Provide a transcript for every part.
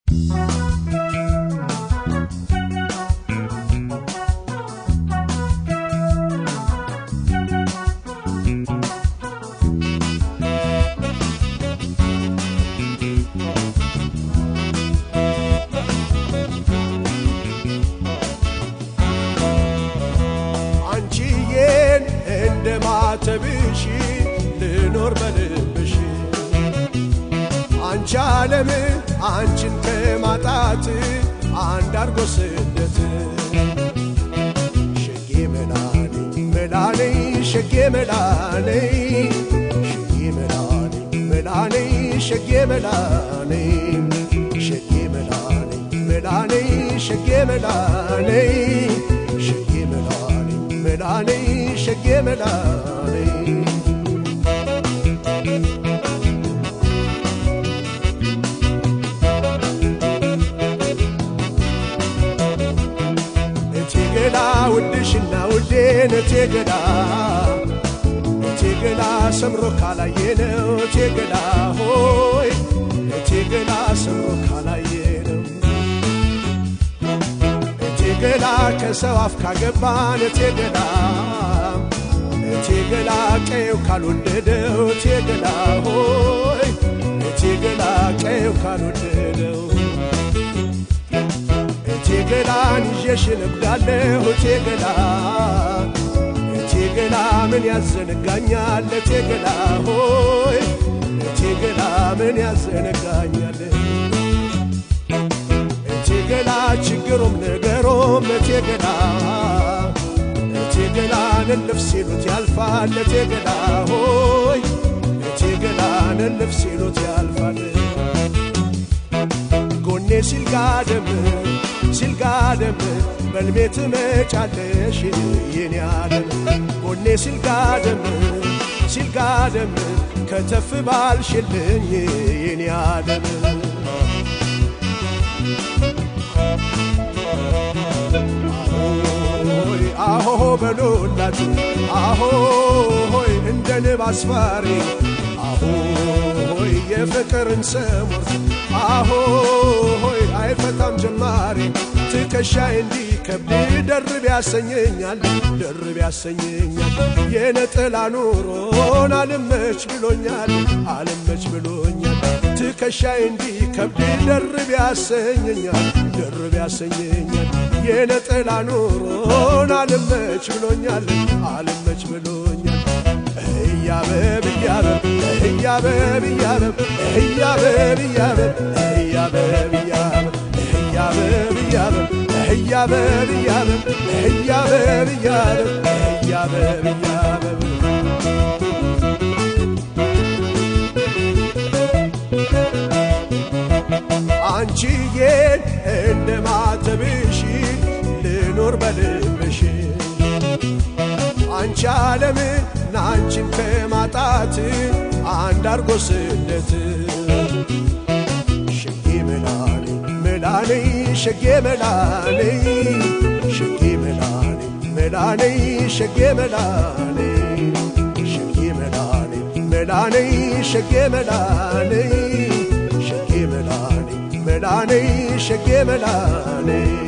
አንቺዬን እንደ ማተብሽ ልኖር በልብሽ አንቺ ዓለም አንቺን ከማጣት አንድ አርጎ ስደት ሸጌ መላኔ መላኔ ሸጌ መላኔ ሸጌ መላኔ መላኔ ሸጌ መላኔ ሸጌ መላኔ መላኔ ሸጌ መላኔ ሸጌ መላኔ መላኔ ሸጌ መላኔ እቴ ገላ ውድሽና ውዴን እቴ ገላ እቴ ገላ ሰምሮ ካላየነው እቴ ገላ ሆይ እቴ ገላ ሰምሮ ካላየነው እቴ ገላ ከሰው አፍ ካገባን እቴ ገላ እቴ ገላ ቀየው ካልወደደው እቴ ገላ ሆይ እቴ ገላ ቀየው ካልወደደው እቴ ገላን ይዤሽ እነጉዳለሁ እቴ ገላ እቴ ገላ ምን ያዘነጋኛል እቴ ገላ ሆይ እቴ ገላ ምን ያዘነጋኛል እቴ ገላ ችግሩም ነገሮም እቴ ገላ እቴ ገላን እልፍ ሲሉት ያልፋል እቴ ገላ ሆይ እቴ ገላን እልፍ ሲሉት ያልፋል ጎኔ ሲልጋደም ሲልጋደም በልሜ ትመጫለሽ የኔ ዓለም ጎኔ ሲልጋደም ሲልጋደም ከተፍ ባልሽልኝ የኔ ዓለም አሆይ አሆ በሎላት አሆ ሆይ እንደ ንብ አስፋሪ አሆ ሆይ የፍቅርን ሰሞን አሆ ሆይ አይፈታም ጀማሪ ትከሻይ እንዲከብድ ደርብ ያሰኘኛል ደርብ ያሰኘኛል የነጠላ ኑሮን አልመች ብሎኛል አልመች ብሎኛል ትከሻይ እንዲከብድ ደርብ ያሰኘኛል ደርብ ያሰኘኛል የነጠላ ኑሮን አልመች ብሎኛል አልመች ብሎኛል እያበብ እያበብ እያበብ እያበብ እያበብ እያበብ እያበብ እያበብ እያበብ እያበብ እያበብ እያበብ እያበብ እያበብ እያበብ እያበብ አንቺዬን እንደ ማተብሽ ልኖር በልብሽ አንቺ ዓለም ናንቺን ከማጣት አንድ አርጎ ስደት ሸጌ መላኔ መላኔ ሸጌ መላኔ ሸጌ መላኔ መላኔ ሸጌ መላኔ ሸጌ መላኔ መላኔ ሸጌ መላኔ ሸጌ መላኔ መላኔ ሸጌ መላኔ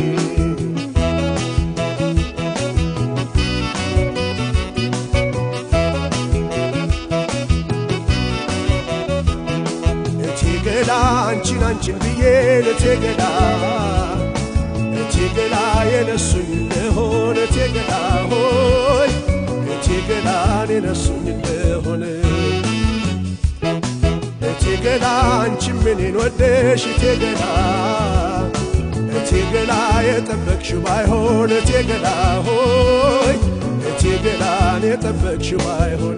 እቴ ገላ አንቺን አንቺን ብዬ እቴ ገላ እቴ ገላ የነሱኝ እንደሆነ እቴ ገላ ሆይ እቴ ገላን የነሱኝ እንደሆነ እቴ ገላ አንቺ ምኔን ወደሽ እቴ ገላ እቴ ገላ የጠበቅሽው ባይሆን እቴ ገላ ሆይ እቴ ገላን የጠበቅሽው ባይሆን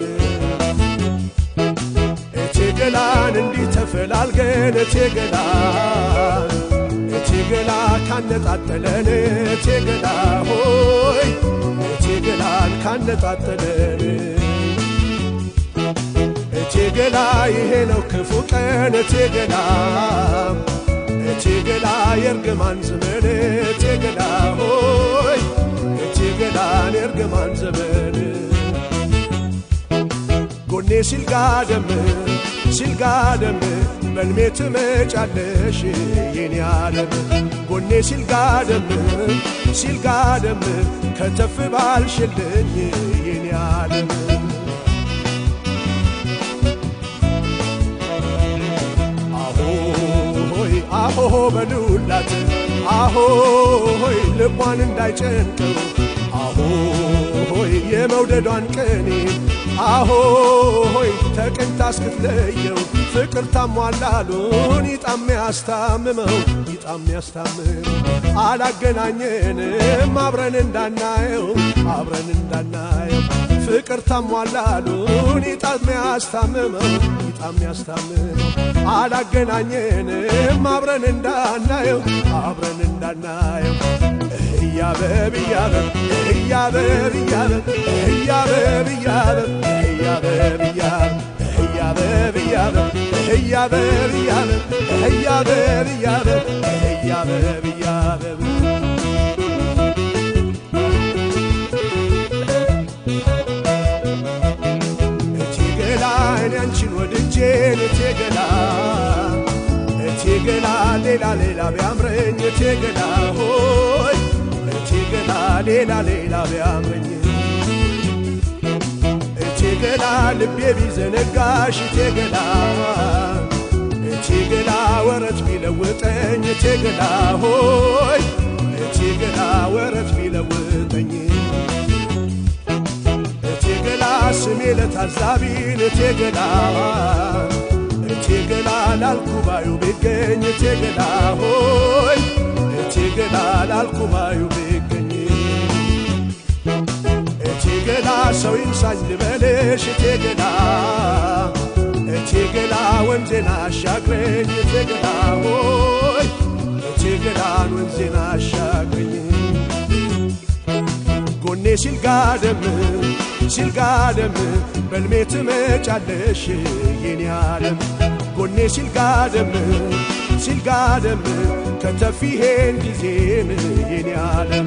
እቴ ገላን እንዲህ ተፈላልገን እቴ ገላ እቴ ገላ ካነጣጠለን እቴ ገላ ሆይ እቴ ገላን ካነጣጠለን እቴ ገላ ይሄ ነው ክፉ ቀን እቴ ገላ እቴ ገላ የእርግማን ዘመን እቴ ገላ ሆይ እቴ ገላን የእርግማን ዘመን ጎኔ ሲልጋደም ሲልጋደም በልሜ ትመጫለሽ የኔ ዓለም ጎኔ ሲልጋደም ሲልጋደም ከተፍ ባልሽልኝ የኔ ዓለም አሆሆይ አሆሆ በሉላት አሆሆይ ልቧን እንዳይጨንቀው አሆሆይ የመውደዷን ቅኔ አሆሆይ ተቀኝታ እስክትለየው ፍቅር ታሟላሉን ይጣም ያስታምመው ይጣም ያስታምመው አላገናኘንም አብረን እንዳናየው አብረን እንዳናየው ፍቅር ታሟላሉን ይጣም ያስታምመው ይጣም ያስታምመው አላገናኘንም አብረን እንዳናየው አብረን እንዳናየው እያበብ እያበብ እያበብ እያበብ እያበብ እያበብ እያበብ እያበብ እያበብ እያበብ እያበብ እያበብ እያበብ እያበብ እያበብ እያበብ እቴ ገላ እኔ አንቺን ወድጄን እቴ ገላ እቴ ገላ ሌላ ሌላ ቢያምረኝ እቴ ገላ ሆይ እቴ ገላ ሌላ ሌላ ቢያምረኝ እቴ ገላ ልቤ ቢዘነጋሽ እቴ ገላ እቴ ገላ ወረት ቢለውጠኝ እቴ ገላ ሆይ እቴ ገላ ወረት ቢለውጠኝ እቴ ገላ ስሜ ለታዛቢን እቴ ገላ እቴ ገላ ላልኩባዩ ቢገኝ እቴ ገላ ሆይ እቴ ገላ ላልኩባዩ ቢገኝ እቴ ገላ ሰው ይንሳኝ ልበልሽ እቴ ገላ እቴ ገላ ወንዜና አሻግረኝ እቴ ገላ ሆይ እቴ ገላን ወንዜና አሻግረኝ ጎኔ ሲልጋደም ሲልጋደም በልሜ ትመጫለሽ የኔ ዓለም ጎኔ ሲልጋደም ሲልጋደም ከተፊሄን ጊዜን የኔ ዓለም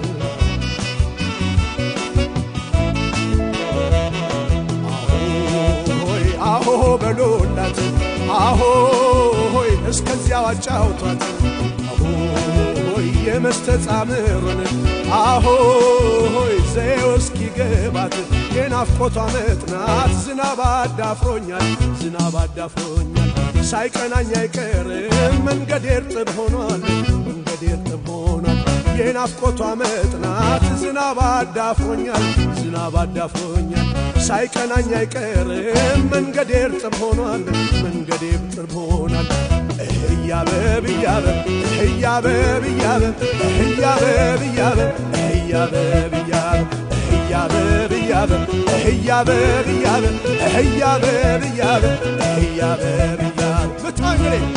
አሆይ አሆ በሎላት አሆይ እስከዚያው አጫውቷት አሆይ የመስተጻምሩን አሆይ ዘዬው እስኪገባት የናፍቆቷ መጥናት ዝናብ አዳፍሮኛል ዝናብ አዳፍሮኛል ሳይቀናኝ አይቀርም መንገድ እርጥብ ሆኗል መንገድ እርጥብ ሆኗል የናፍቆቷ መጥናት ዝናብ አዳፍሮኛል ዝናብ አዳፍሮኛል ሳይቀናኝ አይቀርም መንገድ እርጥብ ሆኗል መንገድ እርጥብ ሆኗል እያበብ እያበብ እያበብ እያበብ እያበብ እያበብ እያበብ እያበብ እያበብ እያበብ እያበብ እያበብ እያበብ እያበብ እያበብ እያበብ ብትማንግሬ